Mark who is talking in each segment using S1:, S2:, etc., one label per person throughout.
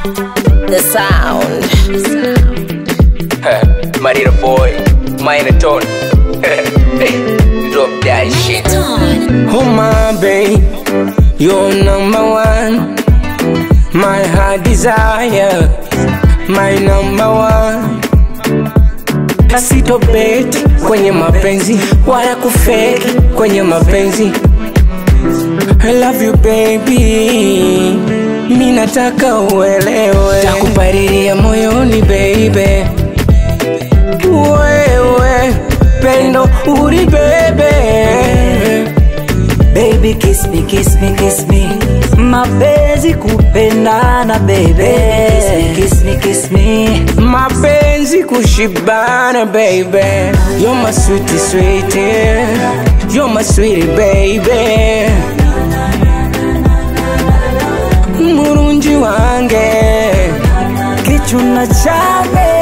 S1: The sound.
S2: Marina boy, minor tone. Drop that shit.
S3: Oh my babe, you're number one. My heart desire, my number one. Sitobeti kwenye mapenzi wala kufeki kwenye mapenzi. I love you baby, mi nataka uelewe, takupariria moyoni baby, wewe pendo ulibebe
S4: Baby kiss me, kiss me, kiss me Mapenzi kupendana baby Kiss me, kiss me
S3: mapenzi kushibana baby you're my sweetie sweetie you're my sweetie baby murunji wange
S4: Kichuna chame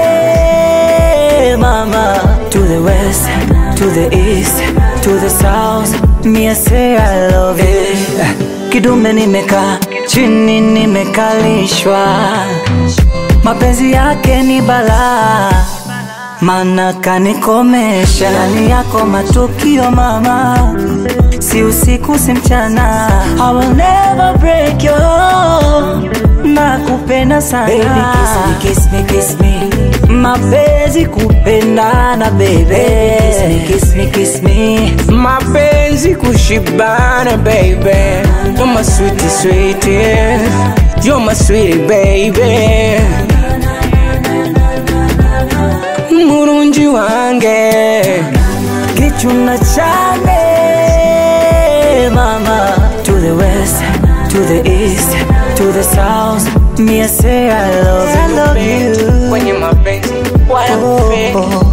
S4: mama To the west, to the east, to the south Me I say I love you Kidume nimeka, chini nimekalishwa Mapenzi yake ni balaa Mana kanikomesha ndani yako matukio mama Si usiku si mchana I will never break your heart Nakupenda sana Baby kiss me, kiss me, kiss me Mapenzi kupendana baby Kiss me, kiss me, kiss me
S3: mapenzi kushibana baby you're my sweetie sweetie you're my sweetie baby murunji wange
S4: Kichuna chame mama To the west, to the east, to the south Me I say I love you, I love you
S3: kwenye mapenzi wala kufeki